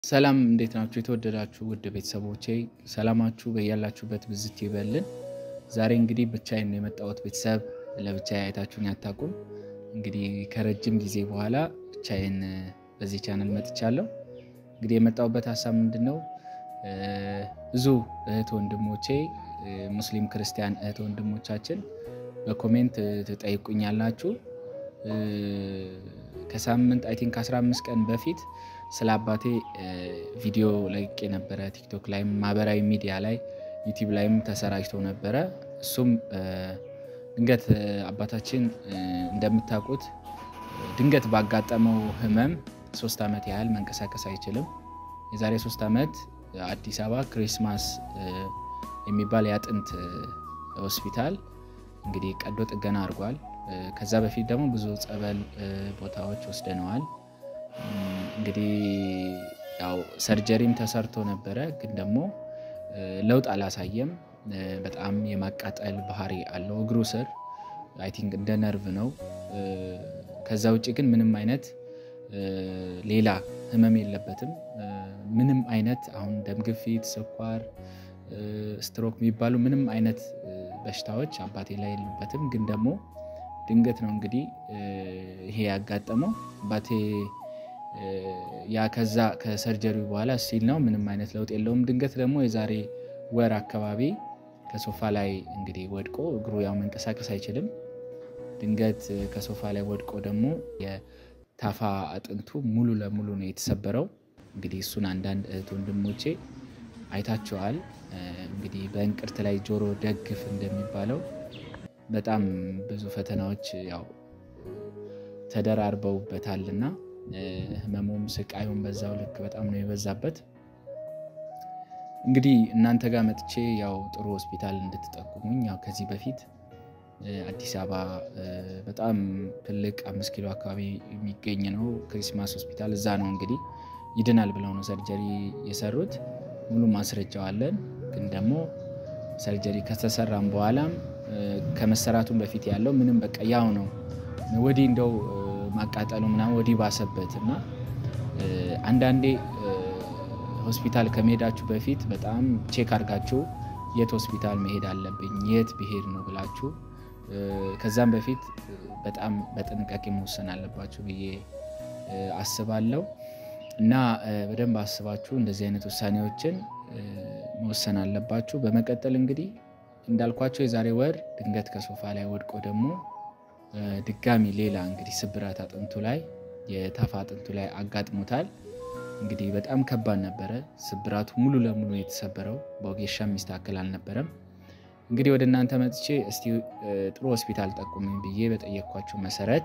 ሰላም እንዴት ናችሁ? የተወደዳችሁ ውድ ቤተሰቦቼ ሰላማችሁ በያላችሁበት ብዝት ይበልን። ዛሬ እንግዲህ ብቻዬን ነው የመጣሁት። ቤተሰብ ለብቻዬ አይታችሁኝ አታውቁም። እንግዲህ ከረጅም ጊዜ በኋላ ብቻዬን በዚህ ቻናል መጥቻለሁ። እንግዲህ የመጣሁበት ሀሳብ ምንድን ነው? ብዙ እህት ወንድሞቼ ሙስሊም ክርስቲያን እህት ወንድሞቻችን በኮሜንት ትጠይቁኛላችሁ ከሳምንት አይ ቲንክ 15 ቀን በፊት ስለ አባቴ ቪዲዮ ለቅቄ ነበረ። ቲክቶክ ላይም ማህበራዊ ሚዲያ ላይ ዩቲዩብ ላይም ተሰራጭቶ ነበረ። እሱም ድንገት አባታችን እንደምታውቁት ድንገት ባጋጠመው ሕመም ሶስት ዓመት ያህል መንቀሳቀስ አይችልም። የዛሬ ሶስት ዓመት አዲስ አበባ ክሪስማስ የሚባል የአጥንት ሆስፒታል እንግዲህ ቀዶ ጥገና አድርጓል። ከዛ በፊት ደግሞ ብዙ ጸበል ቦታዎች ወስደነዋል። እንግዲህ ያው ሰርጀሪም ተሰርቶ ነበረ፣ ግን ደግሞ ለውጥ አላሳየም። በጣም የማቃጠል ባህሪ አለው እግሩ ስር አይ ቲንክ እንደ ነርቭ ነው። ከዛ ውጭ ግን ምንም አይነት ሌላ ህመም የለበትም። ምንም አይነት አሁን ደም ግፊት፣ ስኳር፣ ስትሮክ የሚባሉ ምንም አይነት በሽታዎች አባቴ ላይ የሉበትም። ግን ደግሞ ድንገት ነው እንግዲህ ይሄ ያጋጠመው አባቴ ያ ከዛ ከሰርጀሪው በኋላ ሲል ነው ምንም አይነት ለውጥ የለውም። ድንገት ደግሞ የዛሬ ወር አካባቢ ከሶፋ ላይ እንግዲህ ወድቆ እግሩ ያው መንቀሳቀስ አይችልም። ድንገት ከሶፋ ላይ ወድቆ ደግሞ የታፋ አጥንቱ ሙሉ ለሙሉ ነው የተሰበረው። እንግዲህ እሱን አንዳንድ እህት ወንድሞቼ አይታችኋል። እንግዲህ በእንቅርት ላይ ጆሮ ደግፍ እንደሚባለው በጣም ብዙ ፈተናዎች ያው ተደራርበውበታልና ህመሙም ስቃዩም በዛው ልክ በጣም ነው የበዛበት። እንግዲህ እናንተ ጋር መጥቼ ያው ጥሩ ሆስፒታል እንድትጠቁሙኝ ያው ከዚህ በፊት አዲስ አበባ በጣም ትልቅ አምስት ኪሎ አካባቢ የሚገኝ ነው ክሪስማስ ሆስፒታል። እዛ ነው እንግዲህ ይድናል ብለው ነው ሰርጀሪ የሰሩት። ሙሉ ማስረጃው አለን። ግን ደግሞ ሰርጀሪ ከተሰራም በኋላም ከመሰራቱን በፊት ያለው ምንም በቃ ያው ነው። ወዲህ እንደው ማቃጠሉ ምናምን ወዲህ ባሰበት እና አንዳንዴ ሆስፒታል ከመሄዳችሁ በፊት በጣም ቼክ አድርጋችሁ የት ሆስፒታል መሄድ አለብኝ የት ብሄድ ነው ብላችሁ ከዛም በፊት በጣም በጥንቃቄ መወሰን አለባችሁ ብዬ አስባለሁ። እና በደንብ አስባችሁ እንደዚህ አይነት ውሳኔዎችን መወሰን አለባችሁ። በመቀጠል እንግዲህ እንዳልኳቸው የዛሬ ወር ድንገት ከሶፋ ላይ ወድቆ ደግሞ ድጋሚ ሌላ እንግዲህ ስብራት አጥንቱ ላይ የታፋ አጥንቱ ላይ አጋጥሞታል። እንግዲህ በጣም ከባድ ነበረ። ስብራቱ ሙሉ ለሙሉ የተሰበረው በወጌሻ የሚስተካከል አልነበረም። እንግዲህ ወደ እናንተ መጥቼ እስቲ ጥሩ ሆስፒታል ጠቁሙኝ ብዬ በጠየኳቸው መሰረት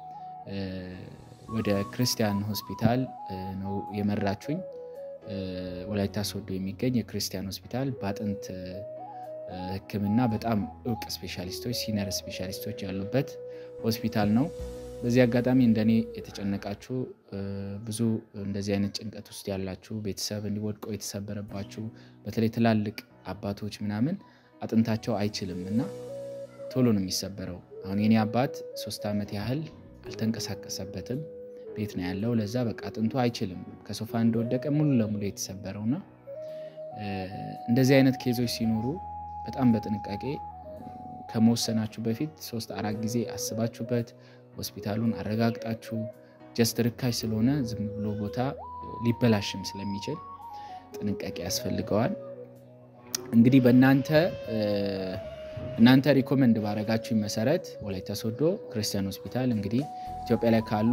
ወደ ክርስቲያን ሆስፒታል ነው የመራችሁኝ። ወላይታ ሶዶ የሚገኝ የክርስቲያን ሆስፒታል በአጥንት ሕክምና በጣም እውቅ ስፔሻሊስቶች ሲነር ስፔሻሊስቶች ያሉበት ሆስፒታል ነው። በዚህ አጋጣሚ እንደኔ የተጨነቃችሁ ብዙ እንደዚህ አይነት ጭንቀት ውስጥ ያላችሁ ቤተሰብ እንዲወድቆ የተሰበረባችሁ በተለይ ትላልቅ አባቶች ምናምን አጥንታቸው አይችልም እና ቶሎ ነው የሚሰበረው። አሁን የኔ አባት ሶስት ዓመት ያህል አልተንቀሳቀሰበትም ቤት ነው ያለው። ለዛ በቃ አጥንቱ አይችልም ከሶፋ እንደወደቀ ሙሉ ለሙሉ የተሰበረውና እንደዚህ አይነት ኬዞች ሲኖሩ በጣም በጥንቃቄ ከመወሰናችሁ በፊት ሶስት አራት ጊዜ አስባችሁበት ሆስፒታሉን አረጋግጣችሁ ጀስት ርካሽ ስለሆነ ዝም ብሎ ቦታ ሊበላሽም ስለሚችል ጥንቃቄ ያስፈልገዋል። እንግዲህ በእናንተ እናንተ ሪኮመንድ ባረጋችሁኝ መሰረት ወላይታ ሶዶ ክርስቲያን ሆስፒታል እንግዲህ ኢትዮጵያ ላይ ካሉ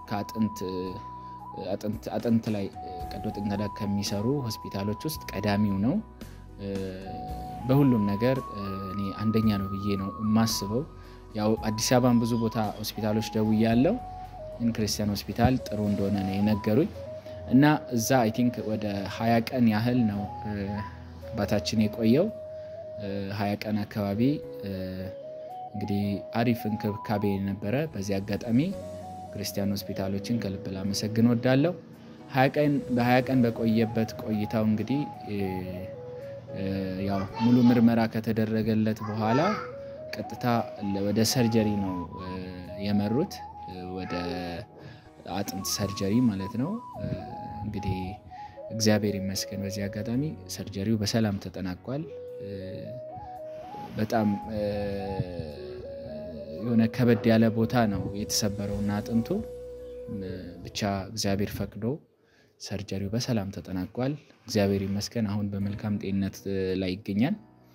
አጥንት ላይ ቀዶ ጥገና ከሚሰሩ ሆስፒታሎች ውስጥ ቀዳሚው ነው። በሁሉም ነገር እኔ አንደኛ ነው ብዬ ነው የማስበው። ያው አዲስ አበባን ብዙ ቦታ ሆስፒታሎች ደውያለሁ፣ ግን ክርስቲያን ሆስፒታል ጥሩ እንደሆነ ነው የነገሩኝ እና እዛ አይ ቲንክ ወደ ሀያ ቀን ያህል ነው አባታችን የቆየው። ሀያ ቀን አካባቢ እንግዲህ አሪፍ እንክብካቤ ነበረ። በዚህ አጋጣሚ ክርስቲያን ሆስፒታሎችን ከልብ ላመሰግን ወዳለሁ። በሀያ ቀን በቆየበት ቆይታው እንግዲህ ያው ሙሉ ምርመራ ከተደረገለት በኋላ ቀጥታ ወደ ሰርጀሪ ነው የመሩት፣ ወደ አጥንት ሰርጀሪ ማለት ነው። እንግዲህ እግዚአብሔር ይመስገን። በዚህ አጋጣሚ ሰርጀሪው በሰላም ተጠናቋል። በጣም የሆነ ከበድ ያለ ቦታ ነው የተሰበረውና አጥንቱ ብቻ እግዚአብሔር ፈቅዶ ሰርጀሪው በሰላም ተጠናቋል። እግዚአብሔር ይመስገን። አሁን በመልካም ጤንነት ላይ ይገኛል።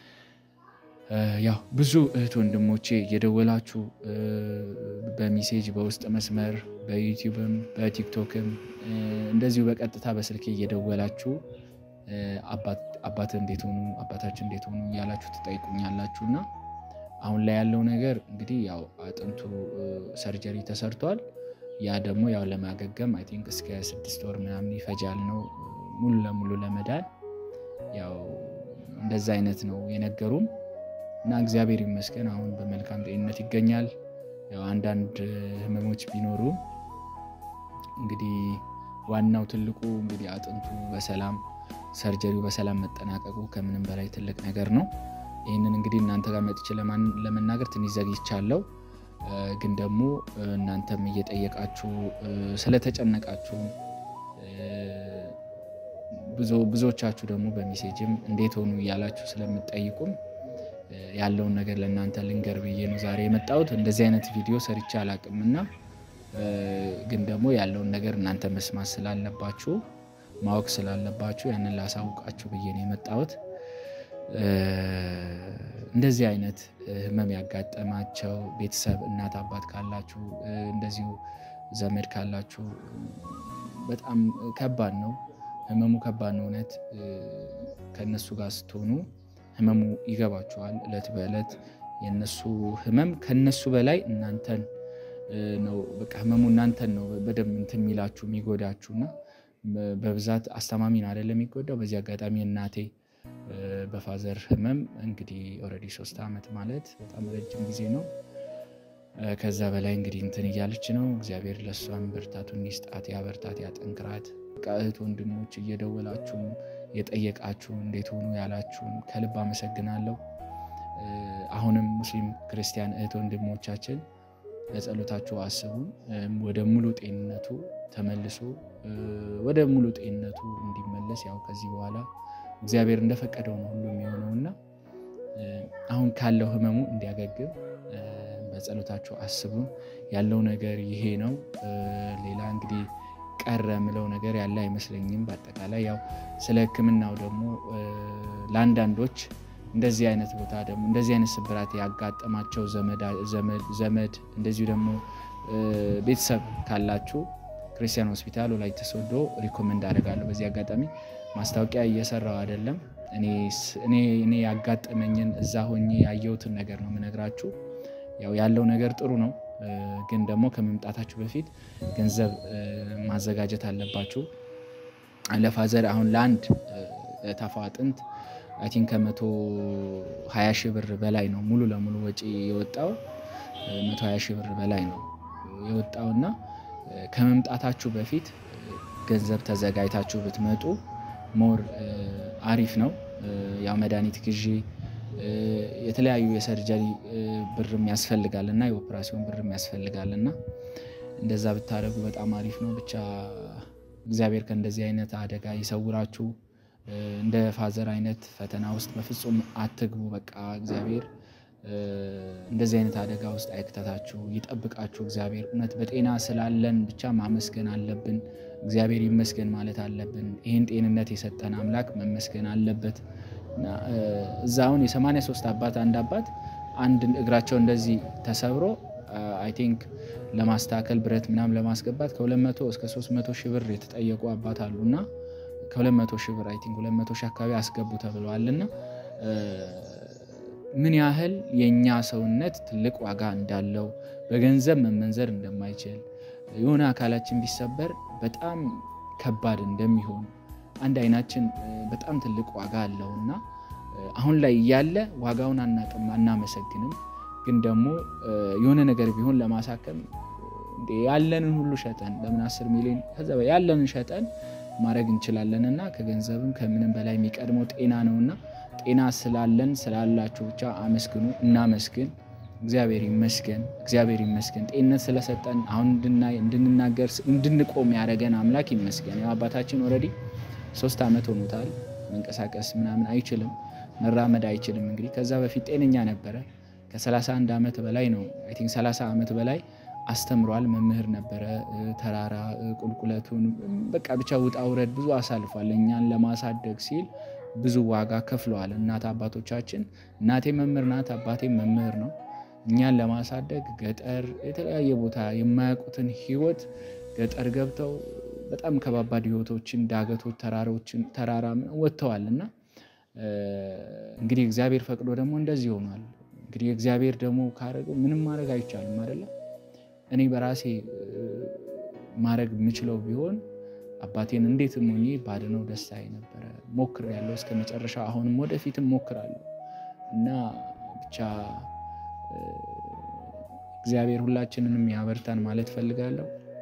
ያው ብዙ እህት ወንድሞቼ እየደወላችሁ በሜሴጅ በውስጥ መስመር በዩቲዩብም በቲክቶክም እንደዚሁ በቀጥታ በስልኬ እየደወላችሁ አባት እንዴት ሆኑ አባታችን እንዴት ሆኑ እያላችሁ ትጠይቁኛላችሁ እና አሁን ላይ ያለው ነገር እንግዲህ ያው አጥንቱ ሰርጀሪ ተሰርቷል። ያ ደግሞ ያው ለማገገም አይ ቲንክ እስከ ስድስት ወር ምናምን ይፈጃል ነው ሙሉ ለሙሉ ለመዳን ያው እንደዛ አይነት ነው የነገሩም እና እግዚአብሔር ይመስገን አሁን በመልካም ጤንነት ይገኛል። ያው አንዳንድ ህመሞች ቢኖሩ እንግዲህ ዋናው ትልቁ እንግዲህ አጥንቱ በሰላም ሰርጀሪው በሰላም መጠናቀቁ ከምንም በላይ ትልቅ ነገር ነው። ይህንን እንግዲህ እናንተ ጋር መጥቼ ለመናገር ትንሽ ዘግይቻለሁ። ግን ደግሞ እናንተም እየጠየቃችሁ ስለተጨነቃችሁ ብዙዎቻችሁ ደግሞ በሜሴጅም እንዴት ሆኑ እያላችሁ ስለምጠይቁም ያለውን ነገር ለእናንተ ልንገር ብዬ ነው ዛሬ የመጣሁት። እንደዚህ አይነት ቪዲዮ ሰርቼ አላቅም እና ግን ደግሞ ያለውን ነገር እናንተ መስማት ስላለባችሁ ማወቅ ስላለባችሁ ያንን ላሳውቃችሁ ብዬ ነው የመጣሁት። እንደዚህ አይነት ህመም ያጋጠማቸው ቤተሰብ እናት አባት ካላችሁ እንደዚሁ ዘመድ ካላችሁ በጣም ከባድ ነው። ህመሙ ከባድ ነው። እውነት ከእነሱ ጋር ስትሆኑ ህመሙ ይገባችኋል። እለት በእለት የእነሱ ህመም ከነሱ በላይ እናንተን ነው በቃ ህመሙ እናንተን ነው በደንብ እንትን የሚላችሁ የሚጎዳችሁ እና በብዛት አስተማሚን አይደለም የሚጎዳው። በዚህ አጋጣሚ እናቴ በፋዘር ህመም እንግዲህ ኦልሬዲ ሶስት ዓመት ማለት በጣም ረጅም ጊዜ ነው። ከዛ በላይ እንግዲህ እንትን እያለች ነው። እግዚአብሔር ለእሷን ብርታቱን ይስጣት፣ ያበርታት፣ ያጠንክራት። እህት ወንድሞች እየደወላችሁም የጠየቃችሁ እንዴት ሆኑ ያላችሁም ከልብ አመሰግናለሁ። አሁንም ሙስሊም ክርስቲያን እህት ወንድሞቻችን ለጸሎታችሁ አስቡን። ወደ ሙሉ ጤንነቱ ተመልሶ ወደ ሙሉ ጤንነቱ እንዲመለስ ያው ከዚህ በኋላ እግዚአብሔር እንደፈቀደው ነው ሁሉ የሚሆነው እና አሁን ካለው ህመሙ እንዲያገግም በጸሎታችሁ አስቡን። ያለው ነገር ይሄ ነው። ሌላ እንግዲህ ቀረ ምለው ነገር ያለ አይመስለኝም። በአጠቃላይ ያው ስለ ሕክምናው ደግሞ ለአንዳንዶች እንደዚህ አይነት ቦታ ደግሞ እንደዚህ አይነት ስብራት ያጋጠማቸው ዘመድ እንደዚሁ ደግሞ ቤተሰብ ካላችሁ ክርስቲያን ሆስፒታል ወላይታ ሶዶ ሪኮመንድ አደርጋለሁ። በዚህ አጋጣሚ ማስታወቂያ እየሰራው አይደለም። እኔ ያጋጠመኝን እዛ ሆኜ ያየሁትን ነገር ነው የምነግራችሁ። ያው ያለው ነገር ጥሩ ነው፣ ግን ደግሞ ከመምጣታችሁ በፊት ገንዘብ ማዘጋጀት አለባችሁ። ለፋዘር አሁን ለአንድ ታፋ አጥንት አይ ቲንክ ከመቶ ሀያ ሺህ ብር በላይ ነው ሙሉ ለሙሉ ወጪ የወጣው መቶ ሀያ ሺህ ብር በላይ ነው የወጣው እና ከመምጣታችሁ በፊት ገንዘብ ተዘጋጅታችሁ ብትመጡ ሞር አሪፍ ነው። ያው መድኃኒት ግዢ የተለያዩ የሰርጀሪ ብርም ያስፈልጋል እና የኦፕራሲዮን ብርም ያስፈልጋል እና እንደዛ ብታደርጉ በጣም አሪፍ ነው። ብቻ እግዚአብሔር ከእንደዚህ አይነት አደጋ ይሰውራችሁ። እንደ ፋዘር አይነት ፈተና ውስጥ በፍጹም አትግቡ። በቃ እግዚአብሔር እንደዚህ አይነት አደጋ ውስጥ አይክተታችሁ፣ ይጠብቃችሁ። እግዚአብሔር እውነት በጤና ስላለን ብቻ ማመስገን አለብን። እግዚአብሔር ይመስገን ማለት አለብን። ይህን ጤንነት የሰጠን አምላክ መመስገን አለበት። እዛ አሁን የሰማንያ ሶስት አባት አንድ አባት አንድ እግራቸው እንደዚህ ተሰብሮ አይ ቲንክ ለማስተካከል ብረት ምናምን ለማስገባት ከ200 እስከ 300 ሺህ ብር የተጠየቁ አባት አሉ እና ከ200 ሺህ ብር አይ ቲንክ 200 ሺህ አካባቢ አስገቡ ተብለዋል እና ምን ያህል የእኛ ሰውነት ትልቅ ዋጋ እንዳለው በገንዘብ መመንዘር እንደማይችል የሆነ አካላችን ቢሰበር በጣም ከባድ እንደሚሆን አንድ አይናችን በጣም ትልቅ ዋጋ አለው እና አሁን ላይ እያለ ዋጋውን አናቅም፣ አናመሰግንም። ግን ደግሞ የሆነ ነገር ቢሆን ለማሳከም ያለንን ሁሉ ሸጠን ለምን አስር ሚሊዮን ከዛ ያለንን ሸጠን ማድረግ እንችላለን እና ከገንዘብም ከምንም በላይ የሚቀድመው ጤና ነውና ጤና ስላለን ስላላችሁ ብቻ አመስግኑ፣ እናመስግን። እግዚአብሔር ይመስገን፣ እግዚአብሔር ይመስገን። ጤንነት ስለሰጠን አሁን እንድናይ እንድንናገር እንድንቆም ያደረገን አምላክ ይመስገን። ያው አባታችን ኦልሬዲ ሶስት ዓመት ሆኖታል። መንቀሳቀስ ምናምን አይችልም፣ መራመድ አይችልም። እንግዲህ ከዛ በፊት ጤነኛ ነበረ። ከ31 ዓመት በላይ ነው አይ ቲንክ 30 ዓመት በላይ አስተምሯል። መምህር ነበረ። ተራራ ቁልቁለቱን በቃ ብቻ ውጣ ውረድ ብዙ አሳልፏል። እኛን ለማሳደግ ሲል ብዙ ዋጋ ከፍለዋል። እናት አባቶቻችን፣ እናቴ መምህር ናት፣ አባቴ መምህር ነው። እኛን ለማሳደግ ገጠር፣ የተለያየ ቦታ የማያውቁትን ህይወት ገጠር ገብተው በጣም ከባባድ ህይወቶችን፣ ዳገቶች፣ ተራሮችን ተራራ ወጥተዋል እና እንግዲህ እግዚአብሔር ፈቅዶ ደግሞ እንደዚህ ሆኗል። እንግዲህ እግዚአብሔር ደግሞ ካረገው ምንም ማድረግ አይቻልም አይደለም። እኔ በራሴ ማድረግ የምችለው ቢሆን አባቴን እንዴትም ሆኜ ባድነው ደስታዬ ነበረ። ሞክሬያለሁ እስከ መጨረሻ፣ አሁንም ወደፊትም ሞክራለሁ እና ብቻ እግዚአብሔር ሁላችንንም ያበርታን ማለት ፈልጋለሁ።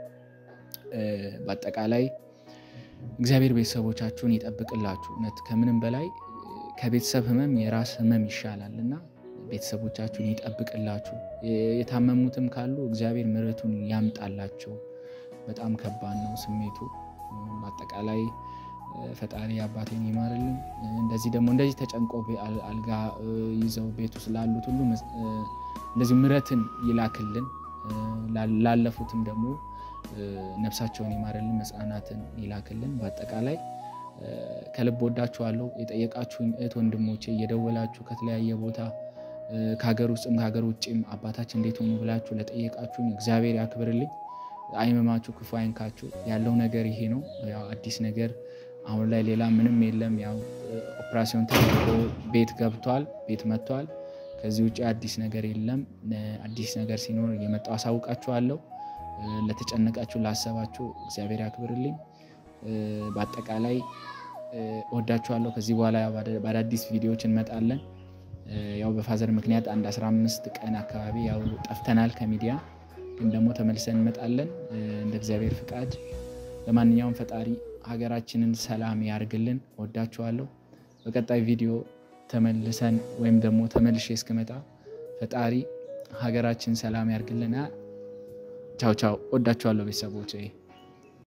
በአጠቃላይ እግዚአብሔር ቤተሰቦቻችሁን ይጠብቅላችሁ። እውነት ከምንም በላይ ከቤተሰብ ህመም የራስ ህመም ይሻላል እና ቤተሰቦቻችሁን ይጠብቅላችሁ። የታመሙትም ካሉ እግዚአብሔር ምሕረቱን ያምጣላቸው። በጣም ከባድ ነው ስሜቱ። በአጠቃላይ ፈጣሪ አባቴን ይማርልን። እንደዚህ ደግሞ እንደዚህ ተጨንቆ አልጋ ይዘው ቤት ውስጥ ላሉት ሁሉ እንደዚህ ምሕረትን ይላክልን። ላለፉትም ደግሞ ነፍሳቸውን ይማርልን፣ መጽናናትን ይላክልን። በአጠቃላይ ከልብ ወዳችኋለሁ። የጠየቃችሁኝ እህት ወንድሞቼ እየደወላችሁ ከተለያየ ቦታ ከሀገር ውስጥም ከሀገር ውጭም አባታችን እንዴት ሆኑ ብላችሁ ለጠየቃችሁኝ እግዚአብሔር ያክብርልኝ። አይመማችሁ፣ ክፉ አይንካችሁ። ያለው ነገር ይሄ ነው። ያው አዲስ ነገር አሁን ላይ ሌላ ምንም የለም። ያው ኦፕራሲዮን ተደርጎ ቤት ገብቷል፣ ቤት መጥቷል። ከዚህ ውጭ አዲስ ነገር የለም። አዲስ ነገር ሲኖር እየመጣሁ አሳውቃችኋለሁ። ለተጨነቃችሁ፣ ላሰባችሁ እግዚአብሔር ያክብርልኝ። በአጠቃላይ እወዳችኋለሁ። ከዚህ በኋላ በአዳዲስ ቪዲዮዎች እንመጣለን። ያው በፋዘር ምክንያት አንድ 15 ቀን አካባቢ ያው ጠፍተናል ከሚዲያ ግን ደግሞ ተመልሰን እንመጣለን እንደ እግዚአብሔር ፍቃድ። ለማንኛውም ፈጣሪ ሀገራችንን ሰላም ያርግልን። ወዳችኋለሁ። በቀጣይ ቪዲዮ ተመልሰን ወይም ደግሞ ተመልሼ እስክመጣ ፈጣሪ ሀገራችን ሰላም ያርግልን። ቻው ቻው። ወዳችኋለሁ ቤተሰቦች።